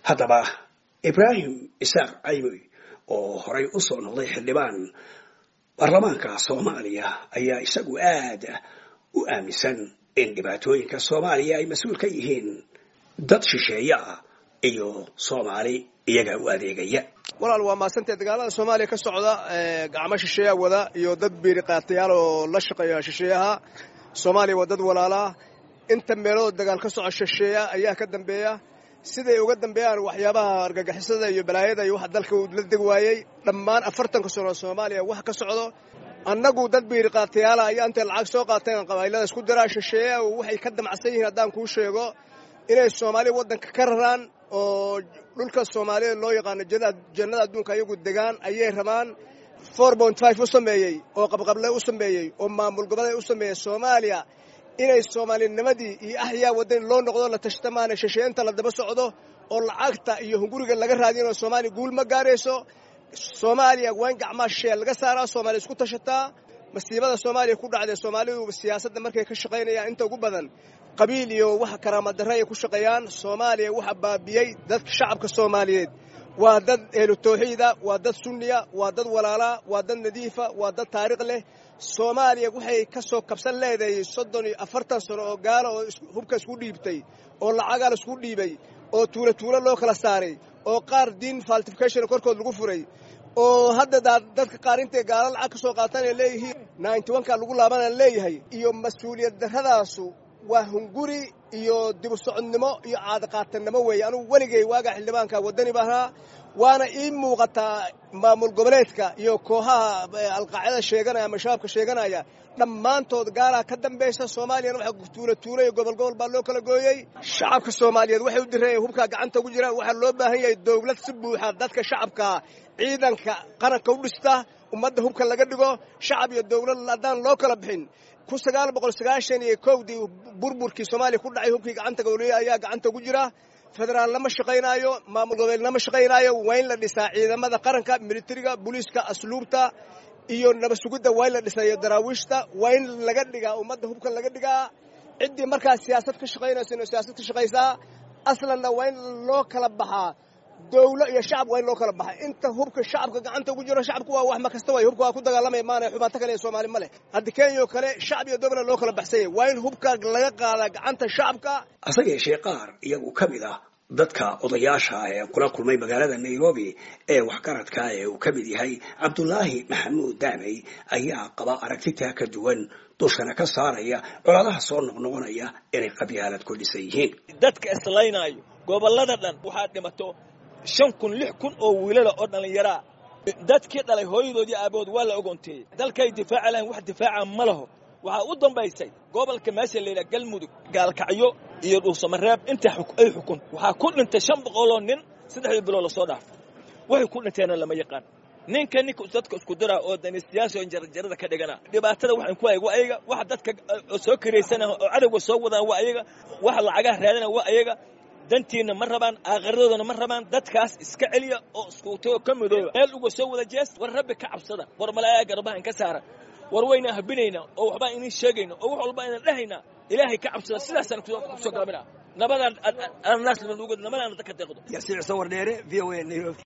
haddaba ibraahim isaaq caymoy oo horay u soo noqday xildhibaan baarlamaanka soomaaliya ayaa isagu aad u aaminsan in dhibaatooyinka soomaaliya ay mas-uul ka yihiin dad shisheeye ah iyo soomaali iyaga u adeegaya walaal waa maasantee dagaalada soomaaliya ka socda gacmo shisheeya wada iyo dad biiri qaatayaal oo la shaqeeya shisheeyaha soomaaliya waa dad walaalaa inta meelood dagaal ka soco shisheeya ayaa ka dambeeya siday uga dambeeyaan waxyaabaha argagixisada iyo balaayada iyo waxa dalka uu la deg waayey dhammaan afartanka sano soomaaliya wax ka socdo annagu dad biiri qaatayaala ayaa intay lacag soo qaateen qabailada isku diraa shisheeya waxay ka damacsan yihiin haddaan kuu sheego inay soomaaliya waddanka ka raraan oo dhulka soomaaliya loo yaqaano jannada adduunka ayagu degaan ayay rabaan four point five u sameeyey oo qabqable u sameeyey oo maamul goboleed u sameeyey soomaaliya inay soomaalinimadii iyo axyaa wadani loo noqdo la tashtamaana shisheenta la daba socdo oo lacagta iyo hunguriga laga raadinoo soomaaliya guul ma gaarayso soomaaliya waa in gacmaa sheel laga saaraa soomaaliya isku tashataa masiibada soomaaliya ku dhacday soomaalidu siyaasadda markay ka shaqaynayaan inta ugu badan qabiil iyo waxa karaamadarre ay ku shaqeeyaan soomaaliya waxa baabiyey dadka shacabka soomaaliyeed waa dad ehlu tawxiida waa dad sunniya waa dad walaalaa waa dad nadiifa waa dad taariikh leh soomaaliya waxay ka soo kabsan leedahay soddon iyo afartan sano oo gaalo oo hubka isku dhiibtay oo lacagaa la isku dhiibay oo tuulo tuulo loo kala saaray oo qaar diin faltification korkood lagu furay oo hadda dadka qaar intay gaalo lacag ka soo qaataan ay leeyihiin ninety onka lagu laabanaan leeyahay iyo mas-uuliyad darradaasu waa hunguri iyo dibu socodnimo iyo caadaqaatannimo weeye anugu weligay waagaa xildhibaanka waddani bahaa waana ii muuqataa maamul goboleedka iyo kooxaha alqaacida sheeganaya ama shabaabka sheeganaya dhammaantood gaalaa ka dambaysa soomaaliyana waxa tuulo tuulo iyo gobol gobol baa loo kala gooyey shacabka soomaaliyeed waxay u direen hubkaa gacanta ugu jiraan waxaa loo baahan yahay dowlad si buuxa dadka shacabkaa ciidanka qaranka u dhista ummadda hubka laga dhigo shacab iyo dowlad haddaan loo kala bixin kun sagaal boqol sagaashan iyo kowdii burburkii soomaaliya ku dhacay hubkii gacanta gowliya ayaa gacanta ugu jira federaal lama shaqaynaayo maamul goboleed lama shaqaynaayo waa in la dhisaa ciidamada qaranka militariga booliiska asluubta iyo nabad sugidda waa in la dhisayo daraawiishta waa in laga dhigaa ummadda hubka laga dhigaa ciddii markaas siyaasad ka shaqaynaysa inuu siyaasad ka shaqaysaa aslanna waa in loo kala baxaa dowlo iyo shacab waa in loo kala baxay inta hubka shacabka gacanta ugu jiro shacabku waa wax ma kasta way hubka waa ku dagaalamaya maana xubaato kale ee soomaali ma leh haddi kenya oo kale shacab iyo dowla loo kala baxsanya waa in hubka laga qaadaa gacanta shacabka hase yeeshee qaar iyagu ka mid ah dadka odayaasha ah ee kula kulmay magaalada nairobi ee waxgaradka ee uu ka mid yahay cabdulaahi maxamuud daamey ayaa qaba aragtitaa ka duwan dushana ka saaraya colaadaha soo noqnoqonaya inay qabyaalad ku dhisan yihiin dadka islaynaayo gobollada dhan waxaad dhimato shan kun lix kun oo wiilala oo dhallinyaraa dadkii dhalay hooyadoodii aabahood waa la ogoonteeyey dalkay difaaca lahayn wax difaaca ma laho waxaa u dambaysay gobolka meesha layidhaha galmudug gaalkacyo iyo dhuusamareeb inta ay xukun waxaa ku dhintay shan boqoloo nin saddexdii bilood lasoo dhaafay waxay ku dhinteenna lama yaqaan ninka ninka dadka isku diraa oo danistiyaasha oo jarjarada ka dhigana dhibaatada waxaan ku hayay waa ayaga waxa dadka soo karaysana oo cadowga soo wadaan waa ayaga waxa lacagaha raadana waa ayaga dantiina ma rabaan aakhiradooda ma rabaan dadkaas iska celiya oo iskuutay oo ka midooba meel uga soo wada jees war rabbi ka cabsada war malaayaa garbaha in ka saara war wayna habinayna oo waxbaa inin sheegayna oo wax walba aynan dhehayna ilaahay ka cabsada sidaasaan kusoo gaabina nabadaan naas nabadaan dadka deeqdo yasiir sawar dheere v o a nairobi